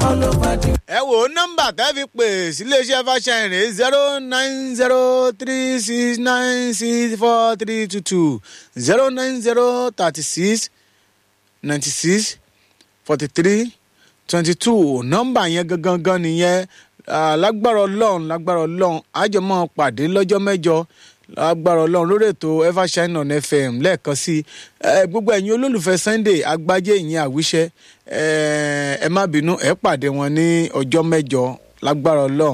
ẹ wò ó nọ́mbà tẹ́ fi pè síléeṣẹ́ fàṣẹyìn rè zero nine zero three six nine six four three two two zero nine zero thirty six ninety six forty three twenty two nọ́mbà yẹn gangan gan nìyẹn Ah, lágbára ọlọ́run lágbára ọlọ́run àjọmọ́ pàdé lọ́jọ́ mẹ́jọ lágbára ọlọ́run lórí ètò evershine on fm lẹ́ẹ̀kan sí i gbogbo ẹ̀yin olólùfẹ́ sunday agbájé ìyẹn àwíṣẹ́ ẹ má bínú ẹ pàdé wọn ní ọjọ́ mẹ́jọ lágbára ọlọ́run.